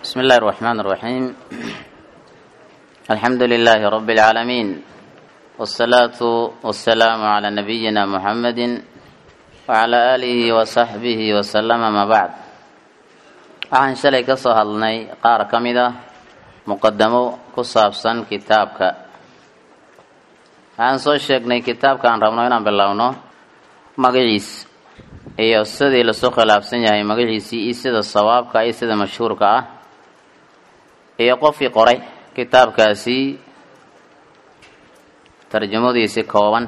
بسم الله الرحمن الرحيم الحمد لله رب العالمين والصلاة والسلام على نبينا محمد وعلى آله وصحبه وسلم ما بعد waxaan shalay ka soo hadlnay qaar ka mid ah muqadamo ku saabsan kitaabka waxaan soo sheegnay kitaabka aan rabno inaan bilowno magaciis iyo sidii lasoo khilaafsan yahay magaciisii iyo sida sawaabka iyo sida mashhuurka ah iyo qofkii qoray kitaabkaasi tarjamadiisi kooban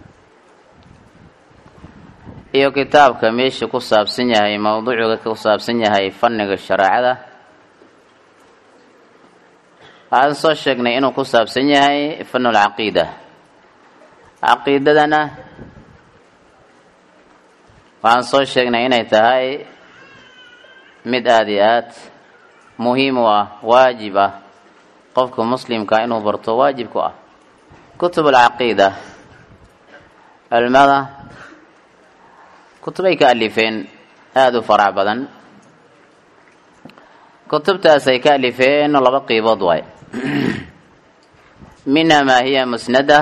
iyo kitaabka meesha ku saabsan yahay mawduucuga ku saabsan yahay fanniga shareecada waxaan soo sheegnay inuu ku saabsan yahay fanul caqiida caqiidadana waxaan soo sheegnay inay tahay mid aada iyo aad muhiim u ah waajib ah qofka muslimka inuu barto waajib ku ah kutub alcaqiida culimada kutubay ka alifeen aada u farac badan kutubtaas ay ka alifeen laba qiibood waay minha maa hiya musnada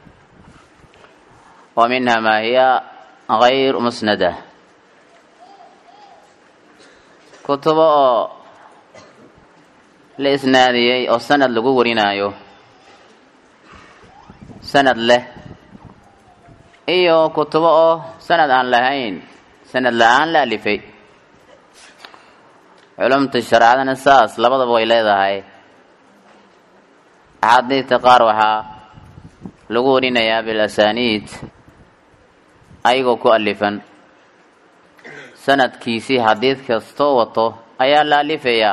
wa minha maa hiya غayr musnada kutubo oo la isnaadiyey oo sanad lagu warinaayo sanad leh iyo kutubo oo sanad aan lahayn sanad la-aan la alifay culumta shareecadana saas labadaba way leedahay axaadiidta qaar waxaa lagu warinayaa bilasaniid ayagoo ku alifan sanadkiisii xadiid kastoo wato ayaa la alifayaa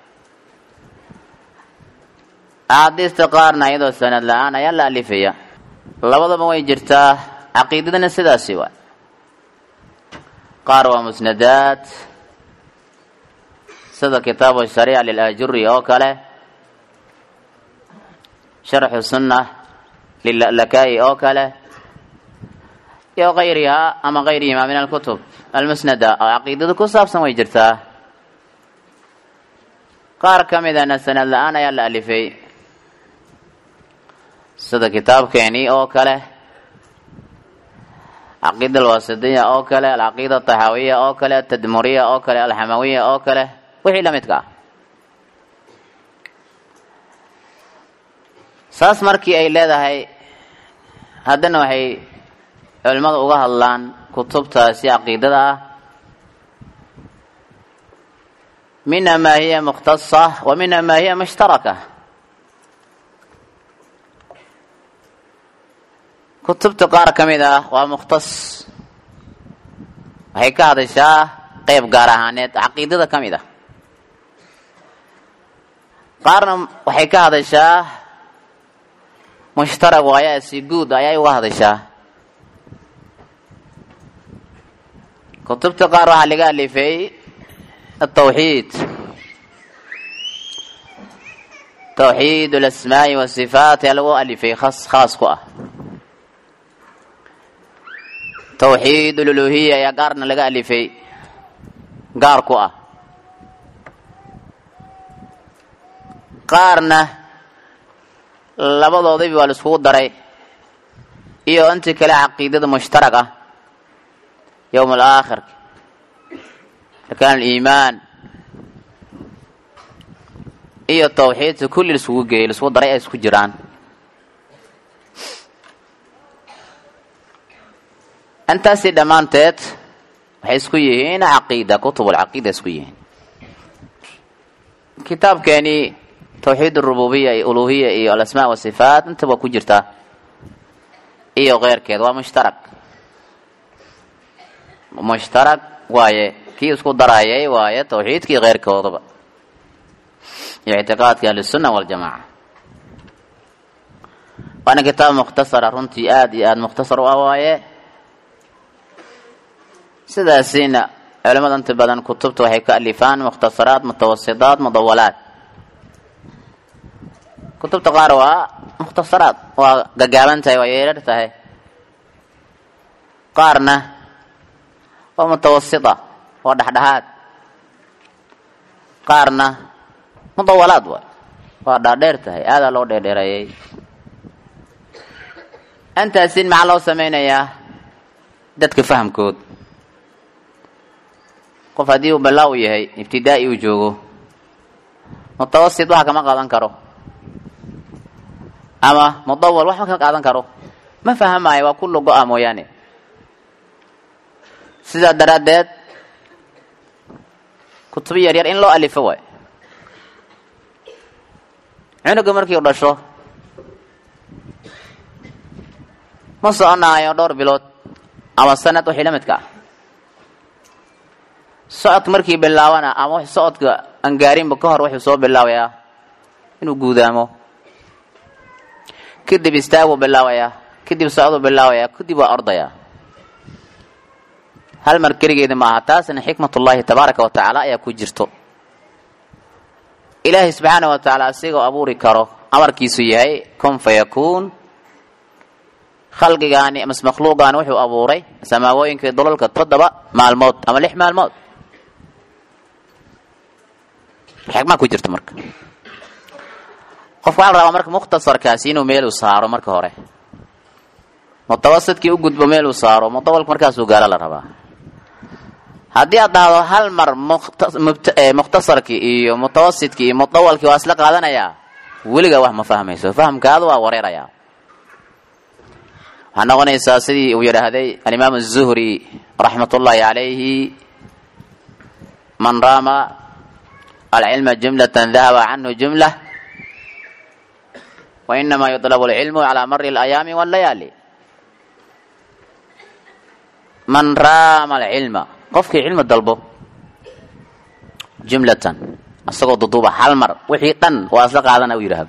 axaadiista qaarna iyadoo sanad la-aan ayaa la alifaya labadaba way jirtaa caqiidadana sidaasi waa qaar waa musnadaad sida kitaabu shariica lilaajuri oo kale sharxu sunna lila'lakaa'i oo kale iyo kayrihaa ama kayrihimaa min alkutub almusnada oo caqiidada ku saabsan way jirtaa qaar ka midana sanad la-aan ayaa la alifay sida kitaabkeenii oo kale caqiida alwasitiya oo kale alcaqiida ataxaawiya oo kale altadmuriya oo kale alxamawiya oo kale wixii la midka ah saas markii ay leedahay haddana waxay culimmadu uga hadlaan kutubtaasi caqiidada ah minha maa hiya mukhtasa wa minha maa hiya mushtaraka kutubta qaar ka mid ah waa mukhtas waxay ka hadashaa qeyb gaar ahaaneed caqiidada ka mid ah qaarna waxay ka hadashaa mushtarag waayaa si guud ayay uga hadashaa kutubta qaar waxaa laga alifay atawxiid tawxiid alasmaa'i wasifaat ayaa lagu alifay khas khaas ku ah tawxiid ululuhiya ayaa gaarna laga alifay gaar ku ah qaarna labadoodiba waa la iskugu daray iyo intii kale caqiidada mushtarag ah yowm alaakhirka arkaan aliimaan iyo tawxiidka kulli laiskugu geeyey laiskugu daray ay isku jiraan intaasi dhammaanteed waxay isku yihiin caqiida kutub alcaqiida isku yihiin kitaabkeeni tawxiid arububiya iyo uluhiya iyo alasmaa wasifaat inta waa ku jirtaa iyo keyrkeed waa mushtarag mushtarag waaye kii isku darayay waaye tawxiidkii keyrkoodaba iyo ictiqaadka ahlisunna waljamaaca waana kitaab mukhtasara runtii aada iyo aada mukhtasar u ah waaye sidaasina culimada inta badan kutubta waxay ka alifaan mukhtasaraad mutawasidaad mudawalaad kutubta qaar waa mukhtasaraad waa gagaaban tahay waa yeerar tahay qaarna waa mutawasita waa dhexdhexaad qaarna mudawalaad waay waa dhaadheer tahay aadaa loo dheerdheereeyey intaasin maxaa loo sameynayaa dadka fahamkood qof haddii uu balaa u yahay ibtidaa'i uu joogo mutawasit waxa kama qaadan karo ama mudawal wax ma ka qaadan karo ma fahamayo waa kullo go-a mooyaane sidaa daraaddeed kutubo yar yar in loo alifo waay cunuga markii u dhasho ma soconaayo dhowr bilood ama sanad wixii la midka ah socodka markii bilaabana ama w socodka aan gaarinba ka hor wuxuu soo bilaabayaa inuu guudaamo kadib istaaguu bilaabayaa kadib socduu bilaabayaa kadib waa ordayaa hal mar keligeeda ma aha taasna xikmatullaahi tabaaraka wa tacaala ayaa ku jirto ilaahay subxaana wa tacaala asigoo abuuri karo amarkiisu yahay kun fa yakuun khalqigaani mas makhluuqaani wuxuu abuuray samaawooyinkai dolalka toddoba maalmood ama lix maalmood xikmaa ku jirto marka qofka waxaa la rabaa marka mukhtasarkaasi inuu meeluu saaro marka hore mutawasidkii u gudbo meeluu saaro mudawalka markaasuu gaalo la rabaa haddii aad dhahdo hal mar mukhtasarkii iyo mutawasidkii iyo mudawalkii waa isla qaadanayaa weligaa wax ma fahmayso fahamkaadu waa wareerayaa waxaa noqonaysaa sidii uu yidhaahday alimaam الzuhri raxmat ullaahi calayhi man raama alcilma jumlatan dahaba canhu jumla wainama yuطlab اlcilmu calaa mari اlayaami wاllayaali man raama alcilma qofkii cilmi dalbo jumlatan isagoo duduuba hal mar wixii dhan waa isla qaadana u yidhaahdo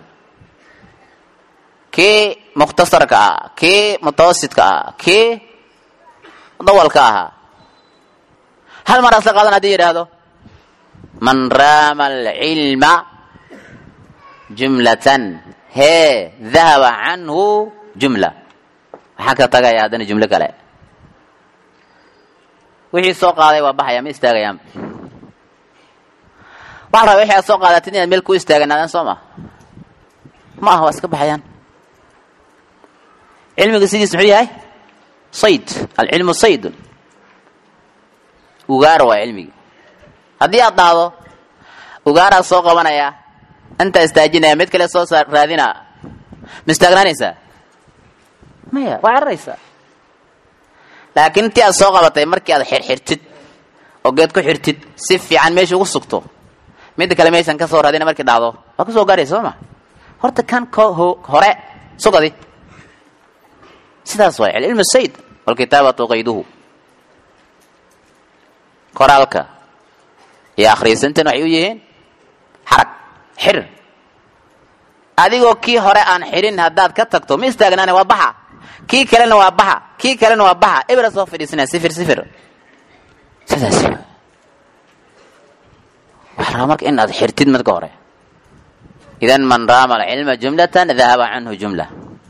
kii mukhtasarka ah kii mutawasidka ah kii dawalka ahaa hal mar isla qaadan hadii yidhaahdo man raama alcilma jumlatan hee dahaba canhu jumla waxaa ka tagaya haddana jumlo kale wixii soo qaaday waa baxaya ma istaagayaan waxa la rabaa wixii aad soo qaadatid inaad meel ku istaaganaadaan soo ma ma aha waa iska baxayaan cilmiga sidiis muxuu yahay sayd alcilmu saydun ugaar waa cilmigi haddii aad dhahdo ugaaraa soo qabanaya intaa istaajinaya mid kale soo raadina ma istaagnaanaysaa maya waa cararaysaa laakiin intii aad soo qabatay markii aad xirxirtid oo geed ku xirtid si fiican meesha ugu sugto midda kale meeshan ka soo raadina markii dhacdo waa ka soo gaaraysa soo ma horta kan ko hore sugadi sidaas waay alcilmu sayd walkitaabatu qayduhu qoraalka iyo akhriisantan waxay u yihiin xarag xir adigoo kii hore aan xirin haddaad ka tagto ma istaagnaane waa baxa kii kalena waa baxa kii kalena waa baxa ibra soo fadhiisanaya sifir sifir sidaas waxaa rabaa marka in aad xirtid marka hore idan man raama alcilma jumlatan dahaba canhu jumla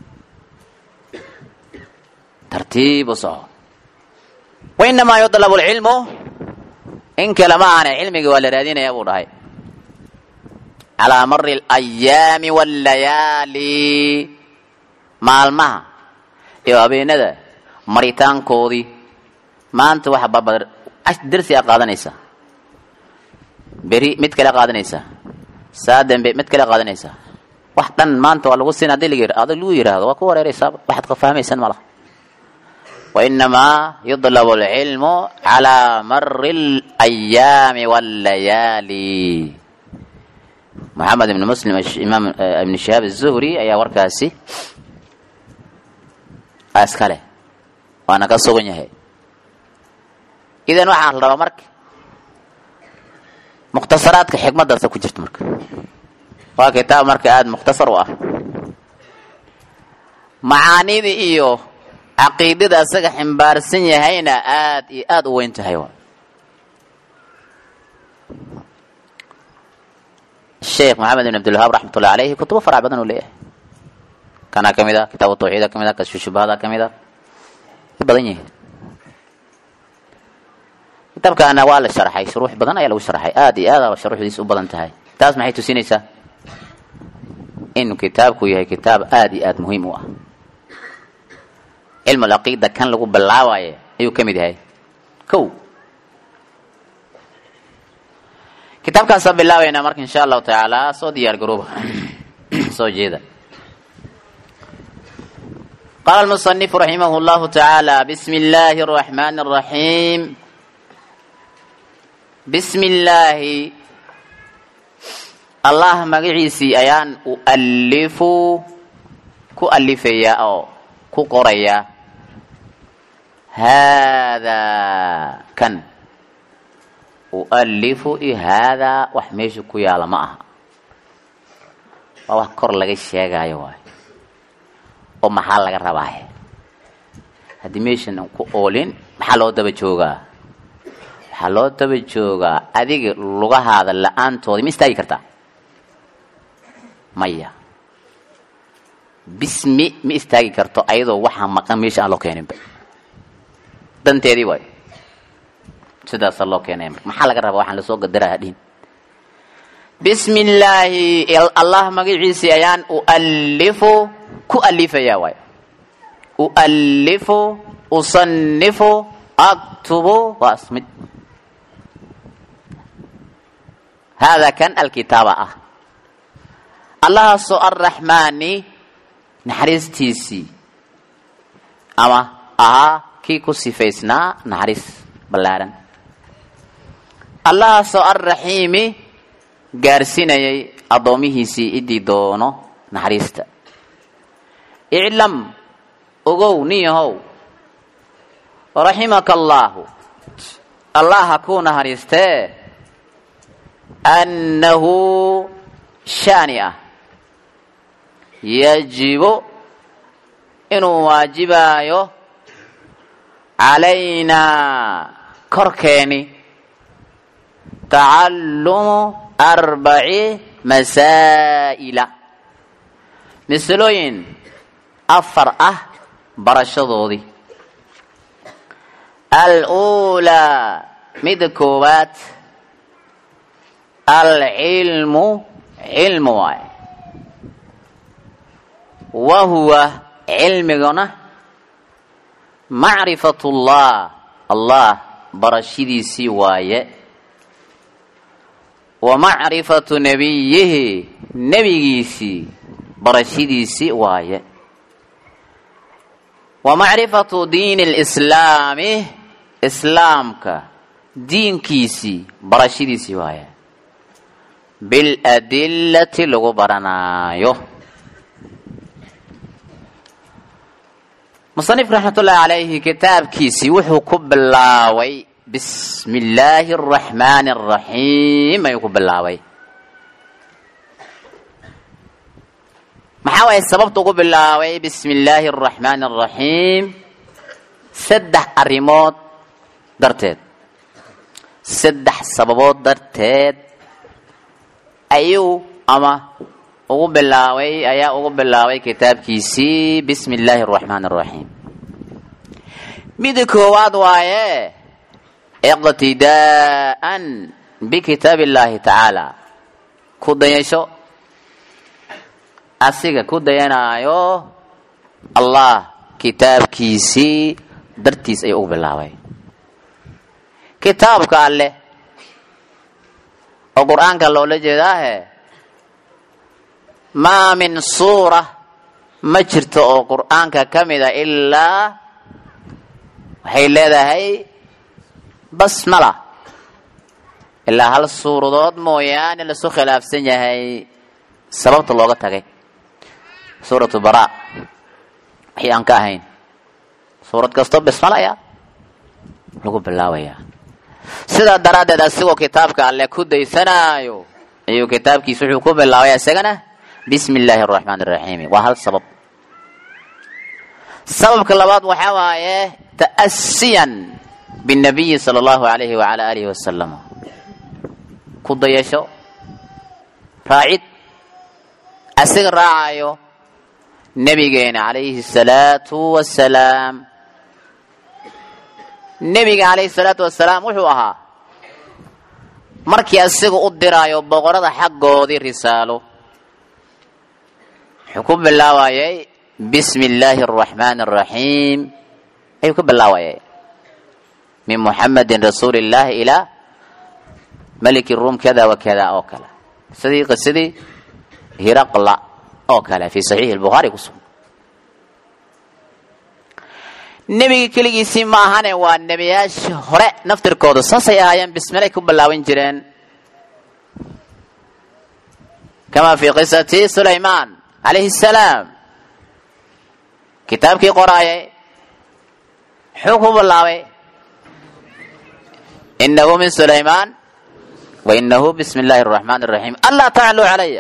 tartiib u soco wainamaa yuطlabu alcilmu in kale ma ahane cilmigii waa la raadinaya buu dhahay calaa mari alayaami wallayaali maalmaha iyo habeenada maritaankoodii maanta waxa babadar dersi a qaadanaysa beri mid kale qaadanaysa saa dambe mid kale qaadanaysa wax dhan maanta waa lagu siin hadii ad lagu yidhaahdo waa ku wareeraysaa waxaad ka fahmaysan malaha wainamaa yudlabu alcilmu calaa mari alayaami wallayaali moxamed ibn muslim imaam ibn shihaab azuhri ayaa warkaasi iskale waana ka sugan yahay idan waxaa la rabaa marka mukhtasaraadka xikmadaasa ku jirta marka waa kitaab marka aada mukhtasar u ah macaanida iyo caqiidada asaga ximbaarsan yahayna aada iyo aada u weyn tahay sheekh maxamed ibn abdilwahaab raxmatullahi aleyhi kutubo farac badan uu leeyahay kanaa ka mid a kitaabu tawxiida ka mid a kasfu shubahada ka mid a badan yihiin kitaabkaana waa la sharxay shuruux badan ayaa lagu sharxay aada iyo aada shuruuxdiis u badan tahay taas maxay tusinaysaa inuu kitaabku yahay kitaab aada iyo aada muhiim u ah cilmu alcaqiida kan lagu bilaabayo ayuu ka mid yahay kow kitaabkaasaan bilaabaynaa marka insha allahu tacaala soo diyaar garooba soo jeeda qaala almusanifu raximah llahu tacaala bismi illaahi araxmaani araxiim bismi illaahi allah magaciisii ayaan ualifu ku alifayaa oo ku qorayaa haadaa kan ualifu i haadaa wax meesha ku yaala ma aha waa wax kor laga sheegaayo waay oo maxaa laga rabaaye haddii meeshan ku oolin maxaa loo daba joogaa waxaa loo daba joogaa adiga lugahaada la-aantooda ma istaagi kartaa maya bismi ma istaagi karto ayadoo waxaa maqan meesha aan loo keeninba danteedii waay sidaasaa loo keenaya marka maxaa laga rabaa waxaan lasoo gadaraya dhihin bismi illaahi allah magaciisii ayaan ualifu ku alifayaa waay ualifu usanifu aktubu waa ismid haadaa kan alkitaaba ah allahaasoo arraxmaani naxariistiisii ama ahaa kii ku sifaysnaa naxariis ballaaran allahaasoo arraxiimi gaarsinayay addoomihiisii idii doono naxariista iclam ogow nin yahow raximaka allaahu allaha kuu naxariistee annahu shaani ah yajibu inuu waajibaayo calaynaa korkeeni tacallumu arbaci masaa'ila masalooyin afar ah barashadoodii aluulaa midda koowaad alcilmu cilmu waay wa huwa cilmiguna macrifatullah allah barashadiisii waaye wa macrifatu nebiyihi nebigiisii barashadiisii waaye wa macrifatu diini lislaami islaamka diinkiisii barashadiisii waaye biladillati lagu baranaayo musanif raxmatullaahi calayhi kitaabkiisii wuxuu ku bilaabay bismi illaahi araxmaani araxiim ayuu ku bilaabay maxaa waay sababta ugu bilaabay bismi illaahi araxmaani araxiim saddex arrimood darteed saddex sababood darteed ayuu ama ugu bilaabay ayaa ugu bilaabay kitaabkiisii bismi illaahi araxmaan araxiim mida koowaad waaye iqtidaa'an bikitaab illaahi tacaala ku dayasho asiga ku dayanaayo allah kitaabkiisii dartiis ayuu ugu bilaabay kitaabka alleh oo qur-aanka loola jeedaahe maa min suura ma jirto oo qur-aanka ka mida ilaa waxay leedahay basmala ilaa hal suuradood mooyaane lasu khilaafsan yahay sababta looga tagay suuratu bara wixii aan ka ahayn suurad kastoo basmala ayaa lagu bilaabayaa sidaa daraaddeed asigoo kitaabka alle ku daysanaayo ayuu kitaabkiisa wuxuu ku bilaabay isagana bismi illaahi araxmaan araxiimi waa hal sabab sababka labaad waxaa waaye ta'asiyan binnabiyi sala allahu alayhi wacala aalihi wasalam ku dayasho raacid asiga raacayo nebigeena calayhi salaatu wasalaam nebiga calayhi salaatu wasalaam wuxuu ahaa markii asiga u diraayo boqorada xaggoodii risaalo wuxuu ku bilaabayay bismi illaahi araxmaani araxiim ayuu ka bilaawayay min muxamedin rasuuli illaahi ilaa maliki ruum kada wa kada oo kale sidii qisadii hiraqla oo kale fi saxiixi lbukhaari ku sugan nebiga keligiisii ma ahane waa nebiyaashii hore naftirkooda saasay ahaayeen bismilay ku bilaaban jireen kama fi qisati sulaymaan calayhi salaam kitaabkii qoraayay muxuu ku bilaabay inahu min sulaymaan wa inahu bismi illaahi araxmaan araxiim anlaa tacluu calaya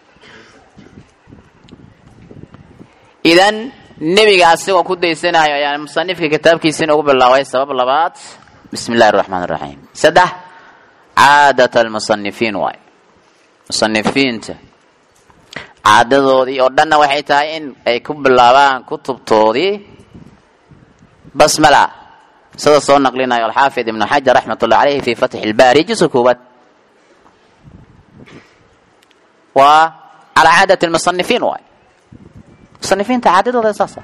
idan nebiga asigoo ku daysanayo ayaa musanifka kitaabkiisina ugu bilaabay sabab labaad bismi illahi araxmaan araxiim saddex caadat almusanifiin waay musanifiinta caadadoodii oo dhanna waxay tahay in ay ku bilaabaan kutubtoodii basmala sida soo naqlinayo alxaafid ibnu xajar raxmat ullah caleyhi fi fatxi ilbaari juska koowaad waa calaa caadati lmusanifiin waay musanifiinta caadadooda saasa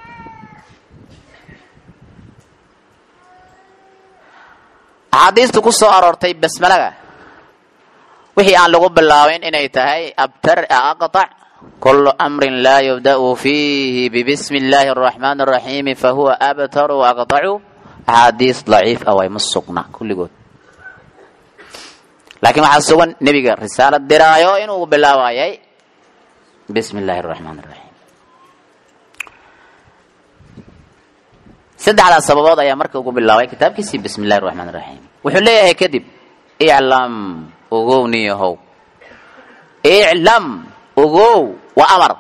axaadiista ku soo aroortay basmalaga wixii aan lagu bilaabin inay tahay abtar aqطac kulu amrin laa yubda'u fiihi bibismi illaahi araxmaan araxiimi fahuwa abtaru aqطacu axaadiis daciif ah way ma sugna kulligood laakiin waxaa sugan nebiga risaalad diraayo inuu bilaabayay bismi illaahi araxmaan araxiim saddexdaas sababood ayaa marka ugu bilaabay kitaabkiisii bismi illahi araxmaan araxiim wuxuu leeyahay kadib iclam ogow niyahow iclam ogow waa amar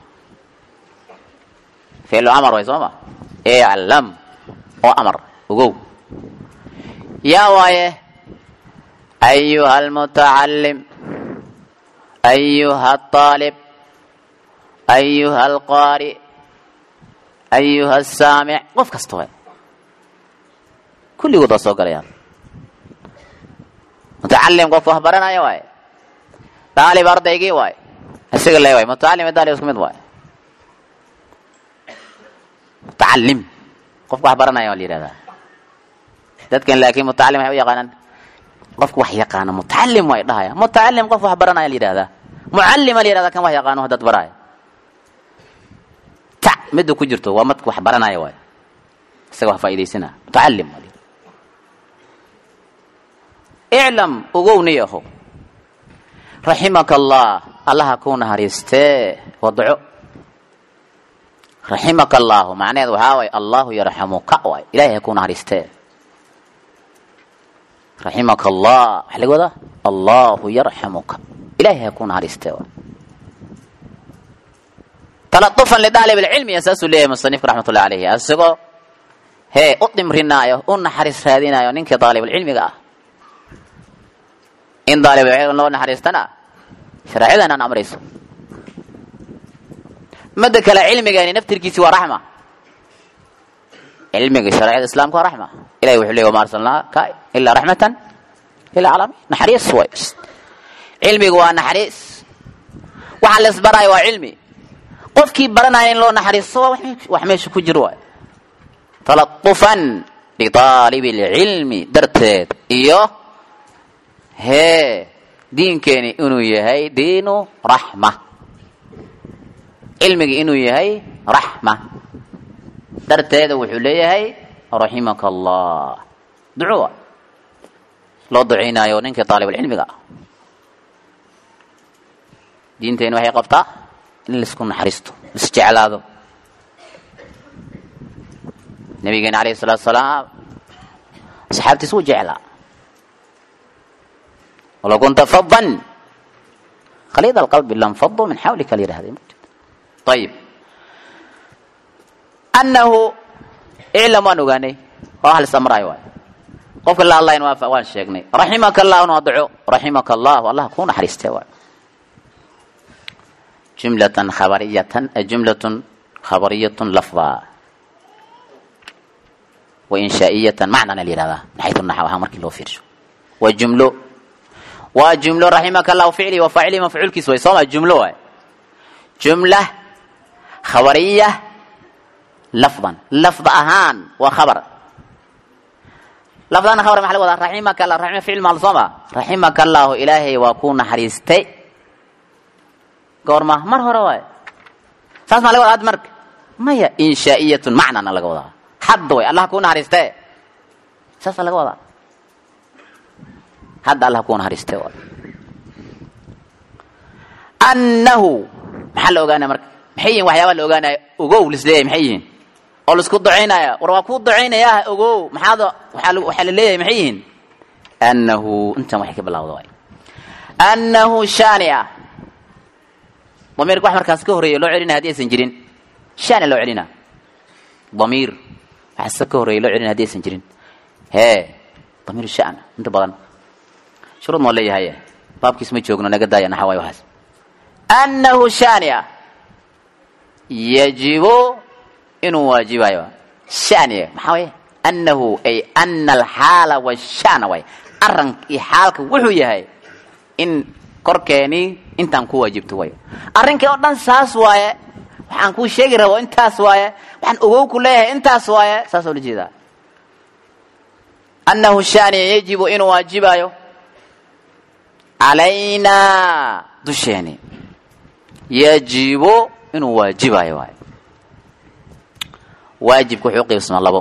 ficlu amar way soo ma iclam oo amar ogow yaa waaye ayuha almutacalim ayuha alطaalib ayuha alqaari ayuha asaamic qof kasta waay kulligood waa soo galayaan mutacalim qofka wax baranaya waaye daalib ardaygii waay isaga le waay mutacalim daalib isku mid waay mutacalim qofka wax baranaya waa la yihahdaa dadkan laakiin mutacalim waxay u yaqaanaan qofka wax yaqaano mutacalim way dhahaya mutacalim qof wax baranaya la yihahdaa mucalima la yihahdaa kan wax yaqaano dad baraya ta midda ku jirto waa madka wax baranaya waay isaga wax faa'idaysana mutacalim iclam ogow niyaho raximaka allah allaha kuu naxariistee wadaco raximaka allaahu macnaheed waxaa waay allahu yarxamuka waay ilahay ha kuu naxariistee raximaka allah waxaa laga wadaa allahu yarxamuka ilahay ha kuu naxariistee waay taladufan lidaalib alcilmi saasuu leeyahay musanifka raxmat ullahi alayhi isagoo hee u dhimrinaayo u naxariis raadinayo ninkii daalibulcilmiga ah in daalibulcilmi loo naxariistana shareecadan aan amrayso mada kale cilmigeeni naftirkiisi waa raxma cilmiga shareecada islaamka waa raxma ilahi wuxuu leey wama arsalnaaka ilaa raxmatan lilcaalamiin naxariis way cilmiga waa naxariis waxa la isbaraayo waa cilmi qofkii baranaya in loo naxariisto waa wax meesha ku jiro waay taladufan biaalibi lcilmi darteed iyo hee diinkeeni inuu yahay diinu raxma cilmiga inuu yahay raxma darteeda wuxuu leeyahay raximaka allah duco loo ducaynaayo ninkii aalibulcilmiga ah diinteeni waxay qabtaa in laisku naxariisto laisjeclaado nabigeena alayhi salaatu salaam asxaabtiis wuu jeclaa walow kunta fadan khaliid alqalbi lanfadu min xawlika la yidhahday ayib annahu iclam waan ogaanay waa wax lisamraayo waay qofka la hadlayna waa waan sheegnay raximaka allahuna waa duco raximaka allahu allah kuu naxariistee waay jumlatan khabariyatan jumlatun khabariyatun lafda wa inshaa'iyatan macnana la yihahdaa min xaytu naxw ahaan markii loo fiirsho waa jumlo waa jumlo raximaka allahu ficli wa faacili mafcuulkiis way sooma jumlo waay jumla khabariya lafdan lafd ahaan waa khabar lafdana khabar maxa laga wadaa raximaka allah raxima ficil maal sooma raximaka allahu ilaahay waa kuu naxariistay goorma mar hore waay saas maa laga wadaa hadda marka maya inshaa'iyatun macnana laga wadaa hadda way allah kuu naxariistee saasaa laga wadaa hadda allah kuu naxariistee waay annahu maxaa la ogaanaya marka maxay yihin waxyaabaa la ogaanaya ogow lisleeyahay maxay yihiin oo laisku ducaynaya war waa kuu ducaynayaa ogow maxaad waxaa la leeyahay maxay yihiin annahu intan waxay ka bilawda waay annahu shani ah damiirka wax markaas ka horreeya loo celinaya haddi aysan jirin shani loo celina damiir waxaase ka horreeya loo celinaya haddi aysan jirin hee damiir shan inta badan shuruud moo leeyahay baabkiis ma joogno naga daaya naxa waay waxaas annahu shani ah yajibu inuu waajibayo shaniga maxaa waye annahu ay ana alxaala washana waay arranka iyo xaalka wuxuu yahay in korkeenii intaan ku waajibto way arrinkii oo dhan saas waaye waxaan kuu sheegi rabo intaas waaye waxaan ogow ku leeyahay intaas waaye saas oo la jeedaa annahu shaniya yajibu inuu waajibayo calaynaa dusheeni yajibu inuu waajibayo waay waajibka wuxuu uqiibsamaa labo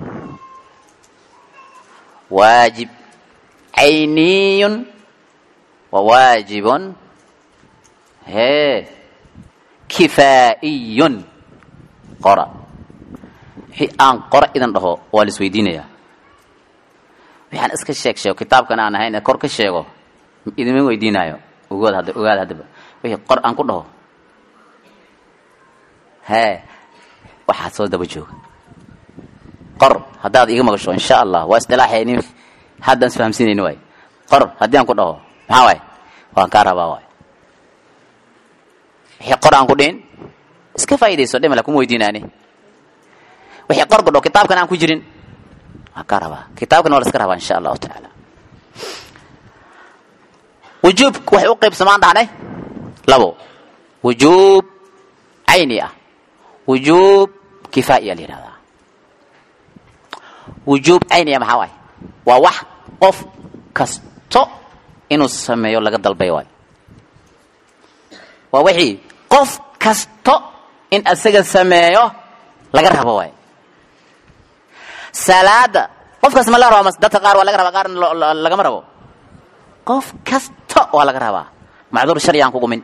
waajib cayniyun wa waajibun hee kifaa'iyun qora wixii aan qora idan dhaho waa la isweydiinayaa waxaan iska sheeg sheego kitaabkan aan ahayn ee kor ka sheego idima weydiinaayo ogood hadda ogaad haddaba wixii qor aan ku dhaho hee waxaad soo daba jooga qor haddaad iga maqasho insha allah waa isdilaaxayni haddaan isfahamsinayni waay qor haddii aan ku dhaho maxaa waay waan kaa rabaa waay wixii qor aan ku dhihin iska faa'iidayso dhimala kuma weydiinaani wixii qor ku dhaho kitaabkan aan ku jirin waan kaa rabaa kitaabkan waa la iska rabaa insha allahu tacaala wujuub waxay u qaybsamaan dhahnay labo wujuub cayni ah wujuub kifaa'iya la yidhahdaa wujuub cayniya maxaa waay waa wax qof kasto inuu sameeyo laga dalbay waay waa wixii qof kasto in asaga sameeyo laga rabo waay salaada qofkaas ma laga raba mas dadka qaar waa laga rabaa qaarna lagama rabo qof kasto waa laga rabaa macduur sharci aan kugumin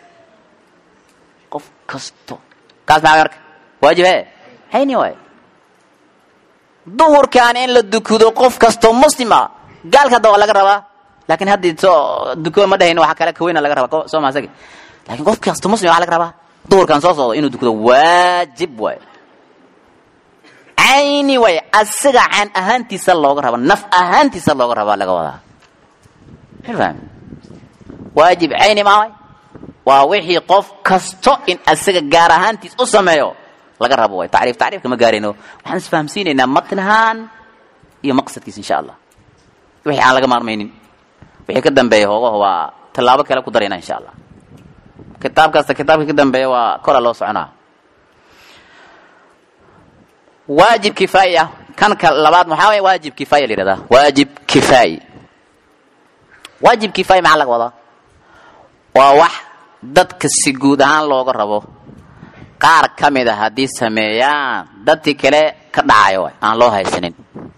qof kasto kaas maxaa marka waajib he hayni waay duhurkaan in la dukudo qof kastoo muslima gaalka hadda waa laga rabaa laakiin haddii soo duko ma dhahayn waxa kale kaweyna laga rabaa soo maasagi lakin qof kastoo muslim waxa laga rabaa duhurkaan soo socdo inuu dukudo waajib waay cayni waay asaga caan ahaantiisa looga raba naf ahaantiisa looga rabaa laga wadaa fahmi waajib cayni maa waay waa wixii qof kasto in asaga gaar ahaantiis u sameeyo laga rabo way tacriif tacriifka ma gaarayno waxaan isfahamsiinaynaa matnahaan iyo maqsadkiis insha allah wixii aan laga maarmaynin wixii ka dambeeya hoogaho waa tallaabo kale ku darayna insha allah kitaab kasta kitaabka ka dambeeya waa kora loo soconaa waajib kifaayi ah kan ka labaad maxaa way waajib kifaaya la yihahdaa waajib kifaayi waajib kifaayi maxaa laga wadaa waa wax dadka si guud ahaan looga rabo qaar ka mid a haddii sameeyaan dadkii kale ka dhacayo waay aan loo haysanin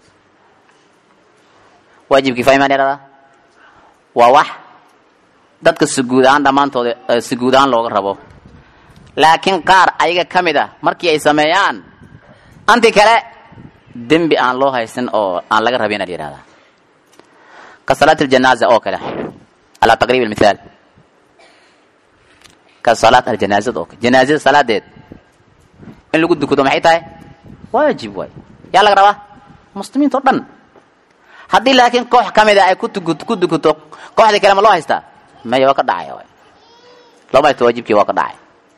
waajib kifaaya maa la yihahdaa waa wax dadka si guud ahaan dhammaantooda si guud ahaan looga rabo laakiin qaar ayaga ka mid ah markii ay sameeyaan anti kale dembi aan loo haysan oo aan laga rabin la yihahdaa ka salaat aljanaaza oo kale calaa taqriib almithaal ka salaat aljanaazad oo kale janaazada salaadeed in lagu dukudo maxay tahay waajib waay yaa laga rabaa muslimiinta o dhan haddii laakiin koox ka mid a ay kutuku ku dukuto kooxdii kale ma loo haystaa maya waa ka dhacaya waay looma haysto waajibkii waa ka dhacay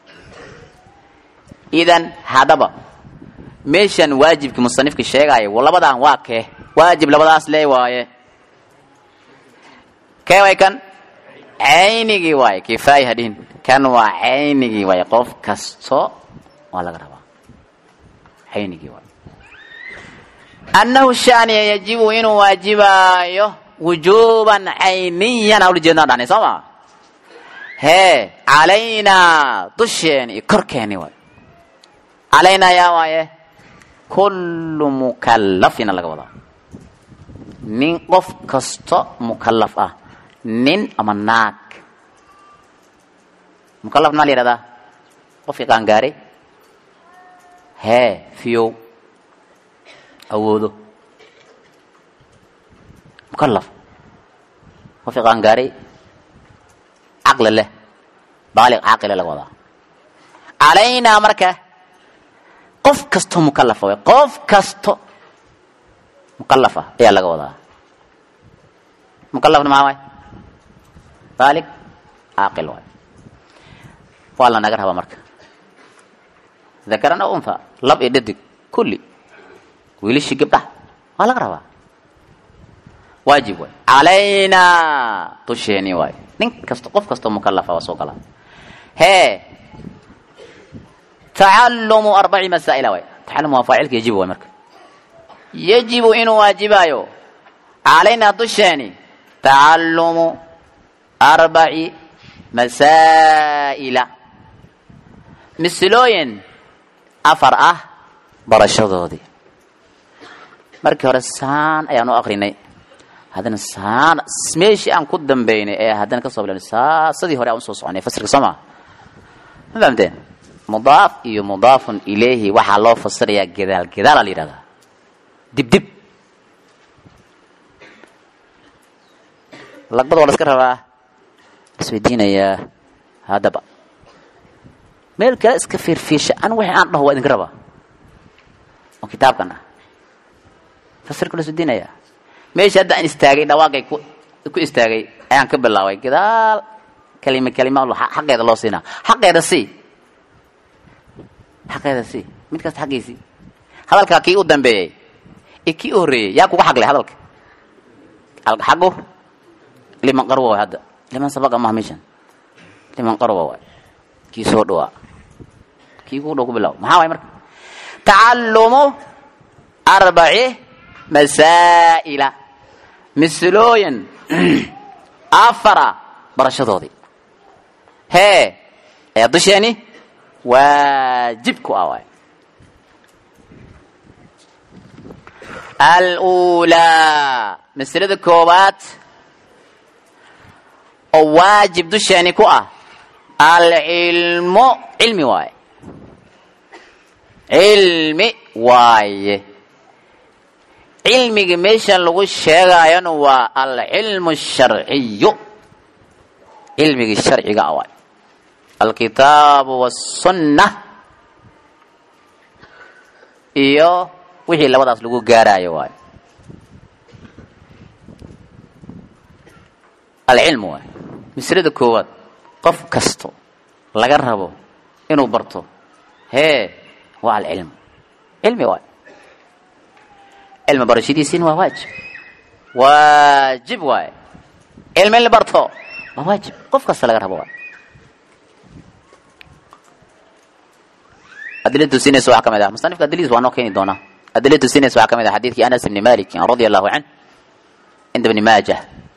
idan haddaba meeshan waajibkii musanifka sheegaayo labadan waa kee waajib labadaas lee waaye kee way kan caynigii waaye kifaaya hadhihin kan waa caynigii waaye qof kasto waa laga rabaa caynigii waaye annahu shaniya yajibu inuu waajibaayo wujuuban cayniyan awla jeednaa dhani soo ma hee calaynaa dusheeni iyo korkeeni waaye calaynaa yaa waaye kullu mukallafina laga wadaa nin qof kasto mukallaf ah nin ama naag mukallaf maa la yihahdaa qofkii qaangaaray hee fiyow awoodo mukallaf qofkii qaangaaray caqli leh baaliq caaqile laga wadaa calaynaa marka qof kasto mukalafa way qof kasto mukalafa ayaa laga wadaa mukalafna maxaa waay baaliq caaqil waay waa la naga rabaa marka dakaran aw unha lab iyo dhadig kulli wiilishii gabdhaha waa laga rabaa waajib waay calaynaa dusheeni waay nin kasto qof kastoo mukalafa waa soo galaa hee tacalumu arbaci masaa'ila waay tacalum waa faacilka yajibu waay marka yajibu inuu waajibaayo calaynaa dusheeni tacalumu arbaci masaa'ila misilooyin afar ah barashadoodii markii hore saan ayaan u akrinay haddana saan meeshii aan ku dambaynay ee haddana ka soo bilawnay saasadii hore aan usoo soconay fasirka soo maa ma fahamteen mudaaf iyo mudaafun ilayhi waxaa loo fasirayaa gadaal gadaala la yidhahdaa dib dib lagbada waa la iska rabaa isweydiinayaa haddaba meel kale iska fiirfiirsha an wixii aan dhaho waa idinka rabaa oo kitaabkan ah fasirka la isweydiinayaa meesha hadda aan istaagay dhawaaqay ku ku istaagay ayaan ka bilaabay gadaal kalima kalima xaqeeda loo siinaa xaqeeda si xaqeeda si mid kasta xaqiisii hadalkaa kii u dambeeyey iyo kii u horreeyey yaa kuga xaqlay hadalka xaqu liman qarwa waay hadda liman sabaqa maha meeshan liman qarwa waay kii soo dhawaa kii kugu dhow ku bilaabo maxaa waay marka tacalumu arbaci masaa'ila misilooyin afara barashadoodii hee ee dusheeni waajib ku ah waay alulaa masalada koowaad oo waajib dusheeni ku ah alcilmu cilmi waaye cilmi waaye cilmiga meeshan lagu sheegaayona waa alcilmu sharciyu cilmigii sharciga ah waay alkitaabu wasunna iyo wixii labadaas lagu gaaraayo waayo alcilmu waay maslada koowaad qof kasto laga rabo inuu barto hee waa alcilmu cilmi waay cilmi barashadiisiina waa waajib waajib waay cilmi in la barto waa waajib qof kasta laga rabo waay adila tusinaysa waxaa ka mid ah musanifka adiladiis waa noo keeni doonaa adila tusinaysa waxaa ka mid ah xadiidkii anas ibni malik radia allahu canh cinda ibni maajah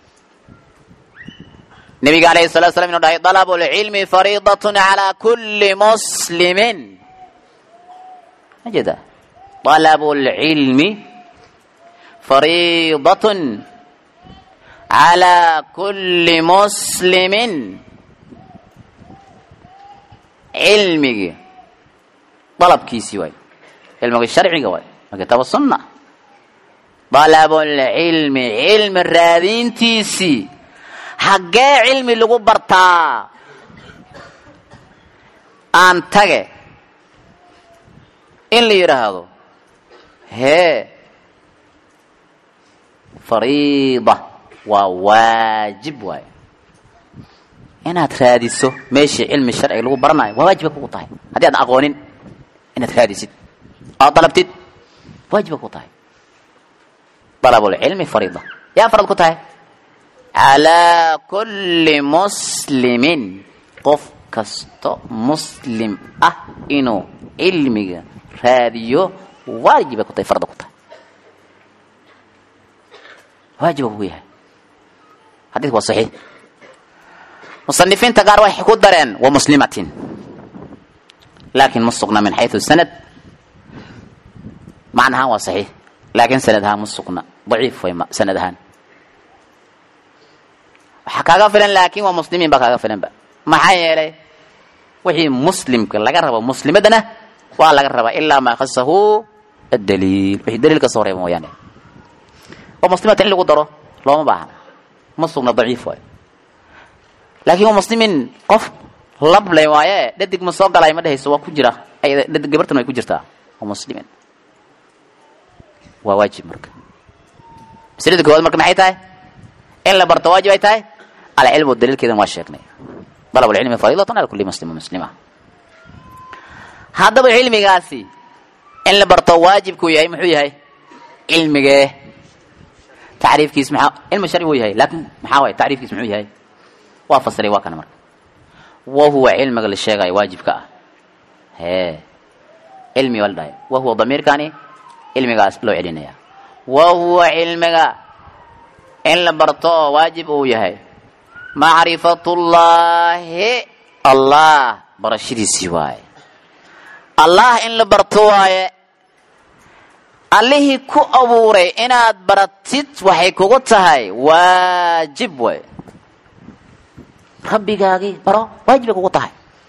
nabiga alayhi salatu slam inu dhahay dalabu lcilmi fariidatun calaa kulli muslimin ma jeeda dalabu lcilmi fariidatun calaa kulli muslimin cilmigii dalabkiisii waay cilmiga sharciga waay waa kitaab sunna dalabulcilmi cilmi raadintiisii haggee cilmi lagu bartaa aan tage in la yidhaahdo hee fariida waa waajib waay inaad raadiso meeshii cilmi sharciga lagu baranayo waa waajiba kugu tahay haddii aadan aqoonin inaad raadisid oad dalabtid waajiba ku tahay dalabulcilmi fariida yaa farad ku tahay calaa kulli muslimin qof kasto muslim ah inuu cilmiga raadiyo waajibay ku tahay farda ku tahay waajiba kugu yahay xadiidku waa saxiix musanifiinta qaar waxay ku dareen wa muslimatin laakin ma sugna min xayثu sanad macnahaan waa saxiix laakin sanad ahaan ma sugna daciif way sanad ahaan waxaa kaaga filan laakin waa muslimiin baa kaaga filan ba maxaa yeelay wixii muslimka laga rabo muslimadana waa laga rabaa ilaa maa khasahu adaliil wixii daliil ka soo reeba mooyaane waa muslimata in lagu daro looma baahna ma sugna daciif waayo laakin waa muslimin qof lablay waaye dhadig ma soo galay ma dhehayso waa ku jira dhadig gabartan way ku jirtaa waa muslimin waa waajib marka maslada koowaad marka maxay tahay in la barto waajib ay tahay alcilmu daliilkeedan waa sheegnay dalab alcilmi fariidatan ala kulli muslim muslima haddaba cilmigaasi in la barto waajibkuu yahay muxuu yahay cilmigee tacriifkiis maxaa cilmi sharci wuu yahay laakin maxaa waay tacriifkiis muxuu yahay waa fasiray waa kana marka wa huwa cilmiga la sheegayo waajibka ah hee cilmi waa la dhahay wa huwa damiirkani cilmigaas loo celinaya wa huwa cilmiga in la barto oo waajib uu yahay macrifatullaahi allah barashadiisii waaye allah in la barto waaye allihii ku abuuray inaad baratid waxay kugu tahay waajib waay rabbigaagii baro waajibay kugu tahay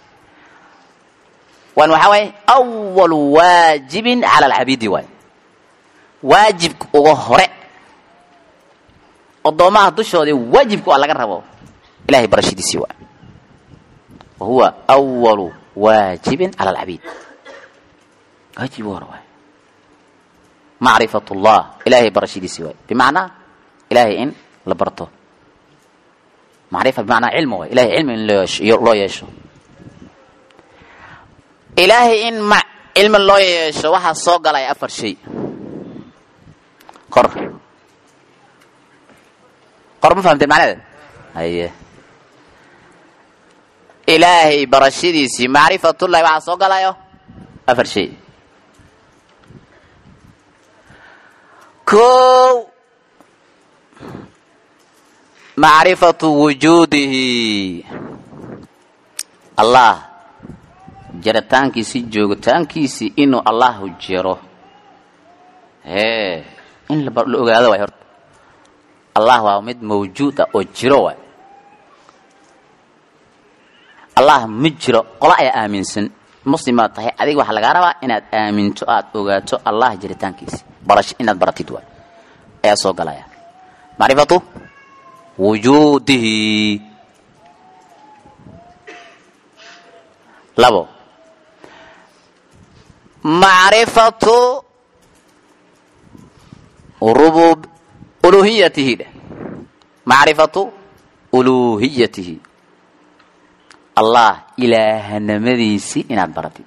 wan waxaa waaye awalu waajibin cala alcabiidi waay waajibka uga hore odoomaha dushoodii waajibka waa laga rabo ilahay barashadiisii waay wa huwa awalu waajibin cala alcabiid waajib uga hore waay macrifat llah ilahay barashadiisii waay bimacnaa ilahay in la barto macrifa bimacnaa cilmi waay ilahay cilmi in loo yeesho ilaahay in ma cilmi loo yeesho waxaa soo galaya afar shay qor qor ma fahamteen macnaheed haye ilaahay barashadiisii macrifatullahi waxaa soo galayo afar shay kow macrifatu wujuudihi allah jaritaankiisii joogitaankiisii inuu allahu jiro hee in la ogaado waay horta allah waa mid mawjuud ah oo jiro waay allah ma jiro qola ayaa aaminsan muslimaad tahay adiga waxaa lagaa rabaa inaad aaminto aada ogaato allah jiritaankiisi barash inaad baratid waay ayaa soo galaya macrifatu wujuudihi labo macrifatu rubub uluhiyatihi dheh macrifatu uluhiyatihi allah ilaahanimadiisii inaad baratid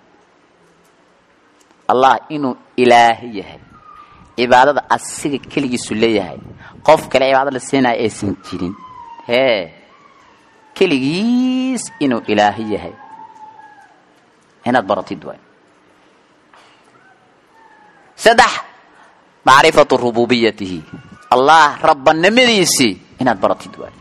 allah inuu ilaahi yahay cibaadada asiga keligiisu leeyahay qof kale cibaado la siinaya aysan jirin hee keligiis inuu ilaahi yahay inaad baratid waay saddex macrifatu rububiyatihi allah rabbanimadiisii inaad baratid waay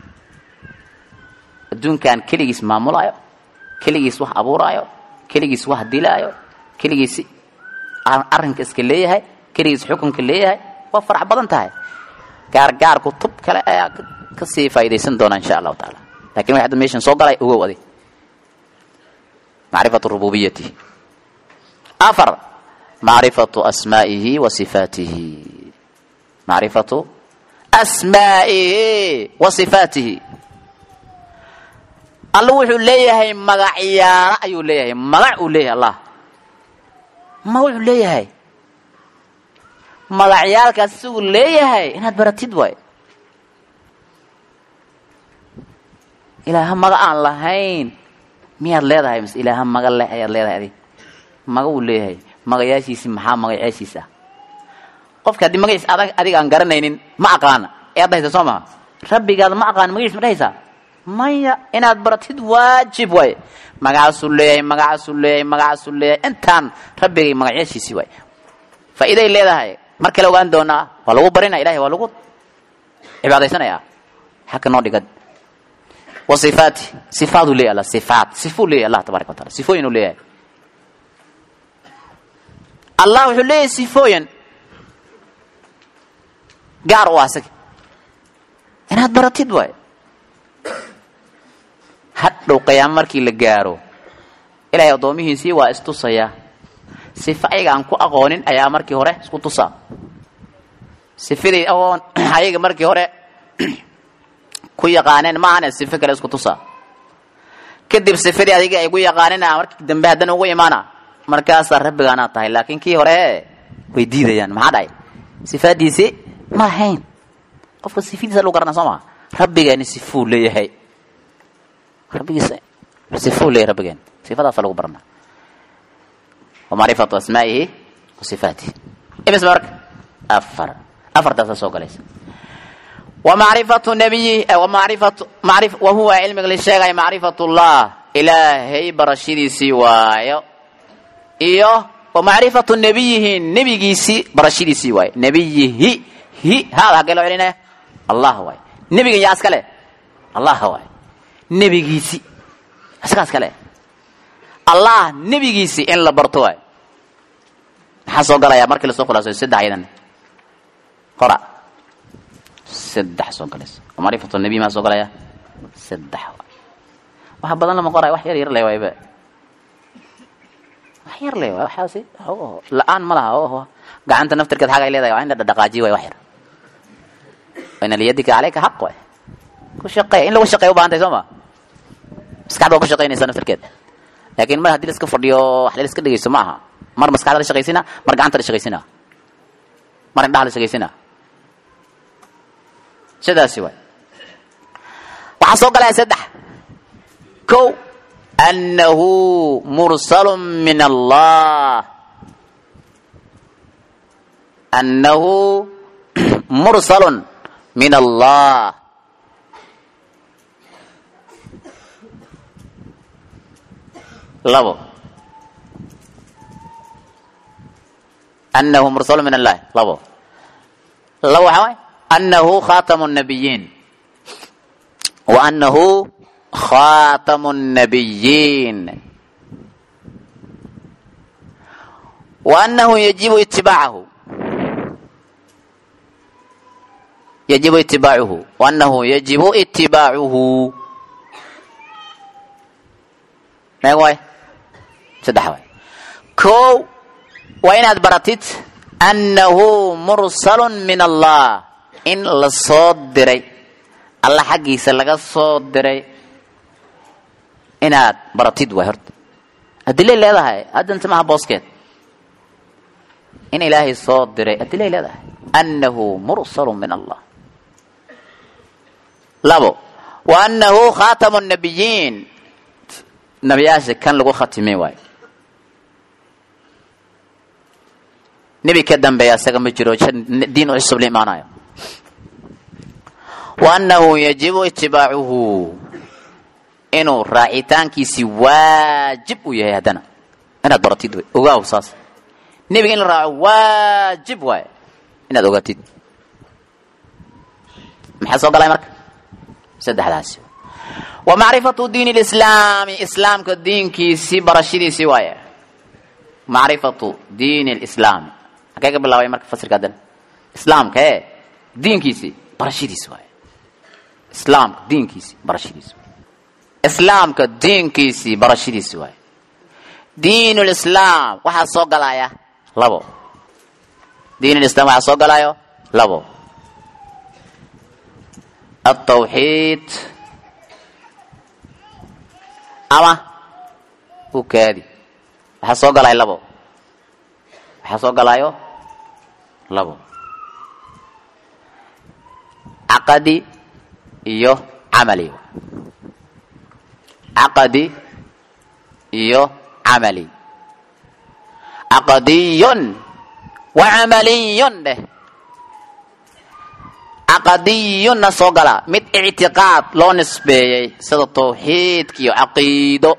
adduunkan keligiis maamulaayo keligiis wax abuuraayo keligiis wax dilaayo keligiis arrinka iska leeyahay keligiis xukunka leeyahay waa farax badan tahay gaargaar kutub kale ayaa kasii faa'idaysan doona insha allahu taala lakin way hadda meeshan soo galay ogow adig macrifatu rububiyatihi afar macrifatu asmaa'ihi wa sifaatihi macrifatu asmaa'ihi wa sifaatihi alla wuxuu leeyahay magacyaalo ayuu leeyahay magac uu leeyahay allah magacuu leeyahay magacyaalkaas isagu leeyahay inaad baratid waay ilaaha maga aan lahayn miyaad leedahay mise ilaaha maga leh ayaad leedahay adig maga uu leeyahay magayaashiisi maxaa magaceeshiis ah qofka haddii magaciis adag adiga aan garanaynin ma aqaana ee ad dhahaysa soo maha rabbigaada ma aqaan magaciis ma dhehaysaa maya inaad baratid waajib waaye magacaasuu leeyahay magacaasuu leeyahay magacaasuu leeyahay intaan rabbigay magacyaashiisii waay faa'iiday leedahay mar kale ogaan doonaa waa lagu barinaya ilahay waa lagu cibaadaysanaya xagga noo dhigad wa sifaati sifaaduu leeyahy alla sifaat sifuu leeyahy allah tabaraka wa taala sifooyin uu leeyahay allah wuxuu leeyahay sifooyin gaar u ah isaga inaad baratid waaye hadhow qiyaamo markii la gaaro ilaahay addoomihiisii waa istusaya sifa ayaga aan ku aqoonin ayaa markii hore isku tusaa sifadii aqoon ayaga markii hore ku yaqaaneen ma ahane sifo kale isku tusaa kadib sifadii adiga ay ku yaqaaneen a markii dambe haddana ugu imaana markaasaa rabbigaanaa tahay laakiin kii hore way diidayaan maxaa dhahay sifaadiisi ma ahayn qofka sifadiisa lagu garana soo maa rabbigeeni sifuu leeyahay rabbigiisa sifuu leeyahay rabbigeen sifadaasa lagu barana wa macrifatu asmaa'ihi wa sifaatihi imis marka afar afartaasa soo galaysa wa macrifatu nabiyihi wa macrifatu macrif wa huwa cilmiga la sheegaya macrifatu llah ilaahay barashadiisii waayo iyo wa macrifatu nabiyihi nebigiisii barashadiisii waayo nebiyihi hi haada haggee loo celinaya allah waay nebigan yaa iska leh allah waay nebigiisi isagaa iska leh allah nebigiisi in la barto waay maxaa soo galaya markii lasoo khulaasayo saddex ayadan qora saddex soo galaysa macrifatu nabiy maa soo galaya saddex waay wax badan lama qoraya wax yar yar le waayba wax yar le waay waxaasi la-aan ma laha o gacanta naftirkeed xaga ay leedahay waa in la dhadhaqaajiyo waay wax yar ina liyadika caleyka xaq waay ku shaqeey in lagu shaqeey u bahantahay soo ma maskaxda waa ku shaqeynaysaa naftirkeed laakiin mar haddii la iska fadhiyo wax la iska dhegeysto ma aha mar maskaxda la shaqaysina mar gacanta la shaqaysina mar indhaha la shaqaysina sidaasi waay waxaa soo galaya saddex kow annahu mursalu min allah annahu mursalun min allah labo annahu mursalu min allahi labo labo waxaa waay annahu khatamu nabiyiin wa annahu khatamu nabiyiin wa annahu yajibu itibaacahu yajibu itibaacuhu wa annahu yajibu itibaacuhu meeg waay saddex waay kow waa inaad baratid annahu mursalun min allah in la soo diray alla xaggiisa laga soo diray inaad baratid waay horta adilay leedahay haddanta maha booskeed in ilaahay soo diray adilay leedahay annahu mursalun min allah labo wa annahu khatamu nabiyiin nabiyaasha kan lagu khatimay waayo nebi ka dambeeya isaga ma jiro diin cusub la imaanayo wa annahu yajibu itibaacuhu inuu raacitaankiisii waajib u yahay haddana inaad baratid wey ogaaw saas nebiga in la raaco waajib waaye inaad ogaatid maxaa soo galay marka saddexdaasi wa macrifatu diin lislaami islaamka diinkiisii barashadiisii waaye macrifatu diin lislaami halkee ka bilaabay marka fasirka haddana islaamka e diinkiisii barashadiisi waaye islaamka diinkiisii barashadiisi islaamka diinkiisii barashadiisi waaye diin lislaam waxaa soo galaya labo diin lislam waxaa soo galayo labo altawxiid ama ukaadi waxaa soo galaya labo waxaa soo galayo labo caqadi iyo camali caqadi iyo camali caqadiyun wa camaliyun dheh caqadiyunna soo gala mid ictiqaad loo nisbeeyey sida tawxiidka iyo caqiido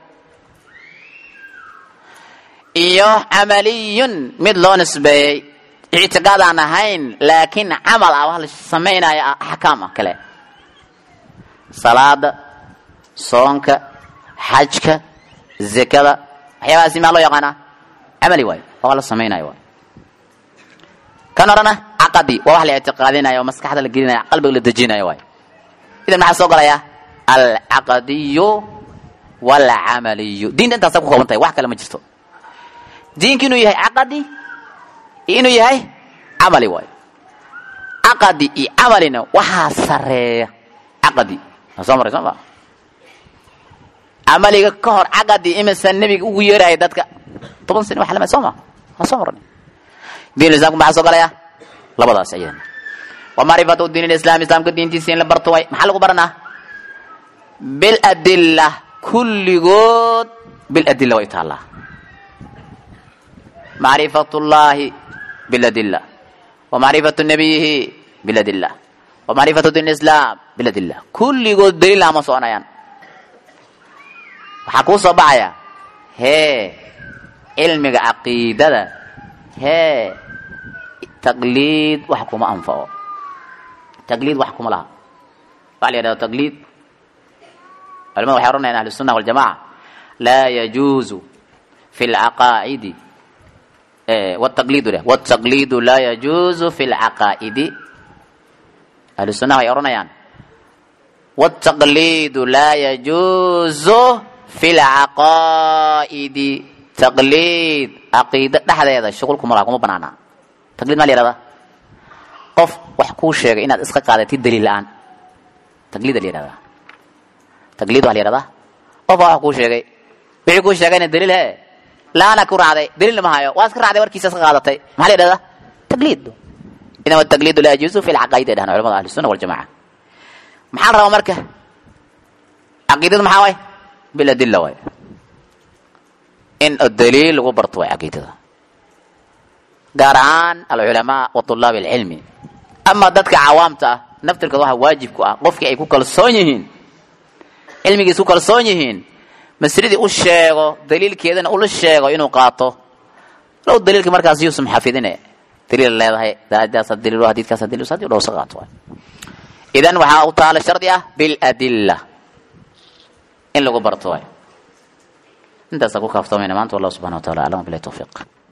iyo camaliyun mid loo nisbeeyey ictiqaad aan ahayn laakiin camal ah wax la samaynayo axkaam ah kale salaada soonka xajka zekada waxyaabahaasi maa loo yaqaanaa camali waayo waa wax la samaynayo waay kan orana caqadi waa wax la ictiqaadinayo oo maskaxda la gelinayo qalbiga la dejinayo waay idan maxaa soo galaya alcaqadiyu walcamaliyu diinta intaasa ku kooban tahay wax kale ma jirto diinka inuu yahay caqadi iyo inuu yahay camali waayo caqadi iyo camalina waxaa sareeya caqadi waa soo maray soo ma camaliga ka hor caqadi imisa nebiga ugu yeeraya dadka toban sani wax lama soo ma waa soo marnay diin islamku maxaa soo galaya labadaas ayadana wa macrifatu diin islam islaamka diintiisa in la barto way maxaa lagu baranaa biladilla kulligood biladilla way taallaa macrifatu llahi biladilla wa macrifatu nabiyihi biladilla wa macrifatu diin islam biladilla kulligood daliil ama soconayaan waxaa kuu soo baxaya hee cilmiga caqiidada hee taqliid wax kuma anfaco taqliid wax kuma laha waxa la yidhahda taqliid culamada waxay oranayaan ahlu sunna waljamaca laa yajuuzu fi lcaqaa'idi wtaqliidu leh wtaqliidu laa yajuuzu fi lcaqaa'idi ahlu sunnaha waxay oranayaan wtaqliidu laa yajuuzu fi lcaqaa'idi taqliid caqiida dhexdeeda shuqul kuma laha kuma banaana taqliid maa la yihahdaa qof wax kuu sheegay inaad iska qaadatid daliil la-aan taqliida la yihahdaa taqliid waa la yihahdaa qof baa wax kuu sheegay wixii kuu sheegayna daliil he la-aana ku raacday daliilna ma hayo waa iska raacday warkiisa iska qaadatay maxaa la yihahdaa taqliid idan wataqliidu laa yajuuzu fi lcaqaa'id ay dhahan culamada ahli sunna waljamaca maxaa la rabaa marka caqiidadu maxaa waay biladilla waay in daliil lagu barto waay caqiidada gaar ahaan alculamaa wa tulaab alcilmi ama dadka cawaamta ah naftirkood waxaa waajib ku ah qofkii ay ku kalsoon yihiin cilmigiis ku kalsoon yihiin masridii u sheego daliilkeedana ula sheego inuu qaato low daliilka markaas yuusum xafidine daliil leedahay daadaasa daliil hadiidkaasa daliil hadii dhowsa qaato waay idan waxaa u taala shardi ah biladilla in lagu barto waay intaasa ku kaaftamayna maanta wallahu subxana wa taala aclam bilahi tawfiiq